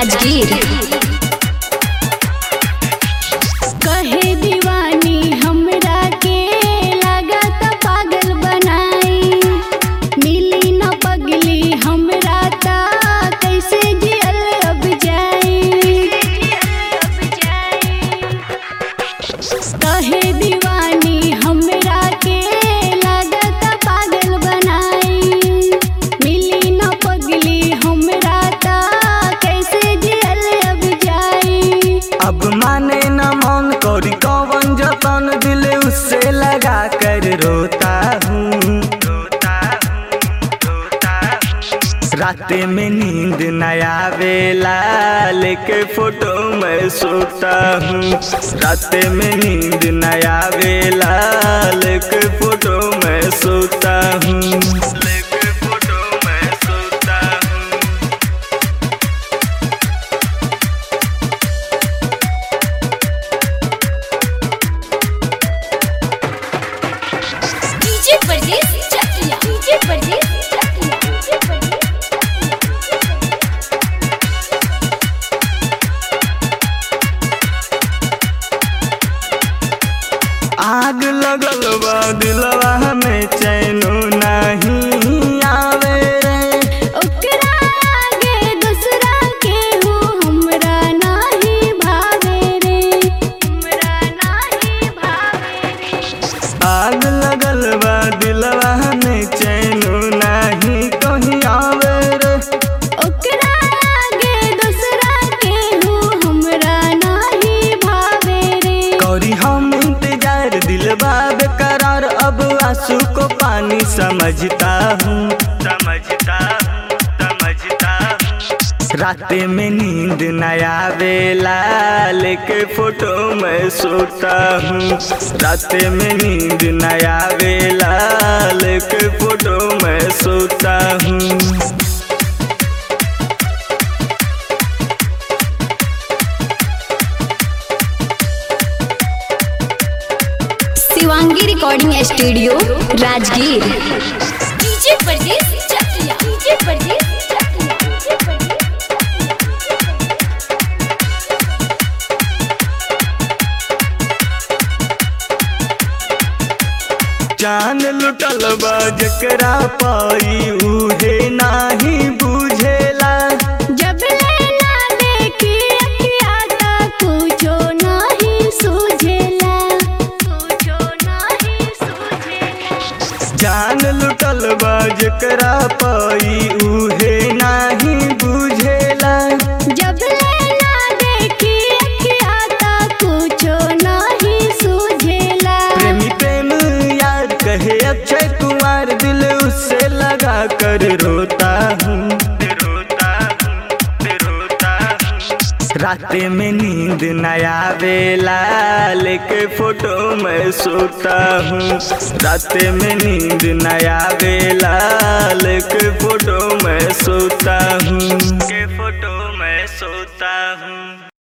राजगीर कहे दीवानी हमरा के लागत पागल बनाई मिली न पगली हमरा ता कैसे जियल अब जाई कहे दीवानी हमरा के लागत पागल बनाई मिली न पगली हमरा ता कैसे जियल अब जाई अब माने न मन करी कौन जतन दिल उससे लगा कर रोता हूँ राते में नींद न आवेला लेके फोटो में सोता हूँ राते में नींद न आवेला लेके फोटो में सोता हूँ लेके फोटो में सोता हूँ DJ Pardes Chakiya DJ Pardes Chakiya DJ परदेस आग लगल बा दिलवा में चैनो नहीं आवे रे ओकरा आगे दूसरा केहू हमरा नाही भावे रे हमरा नाही भावे रे आग लगल बा दिलवा में चैनो नहीं कहीं आवे रे ओकरा आगे दूसरा केहू हमरा नाही भावे रे करी हम इंतजार दिलवा बेकरार अब आंसू को पानी समझता हूँ समझता हूँ समझता हूँ राते में नींद न आवेला लेके फोटो में सोता हूँ राते में नींद न आवेला लेके फोटो में सोता हूँ Shivangi recording studio Rajgir DJ Pardes Chakiya DJ Pardes Chakiya DJ परदेस जान लुटल बा जकरा पाई उहे नाही बुझेला जब लैला देखी अखिया ता कुछो नाही सूझेला कुछो नाही सूझेला जान लुटल बा जकरा पाई उहे नाही बुझेला जब लैला देखी अखिया ता कुछो नाही सूझेला प्रेमी प्रेम यार कहे अक्षय कुमार दिल उससे लगा कर रोता हूँ रोता हूँ रोता हूँ राते में नींद न आवेला लेके फोटो में सोता हूँ राते में नींद न आवेला लेके फोटो में सोता हूँ के फोटो में सोता हूँ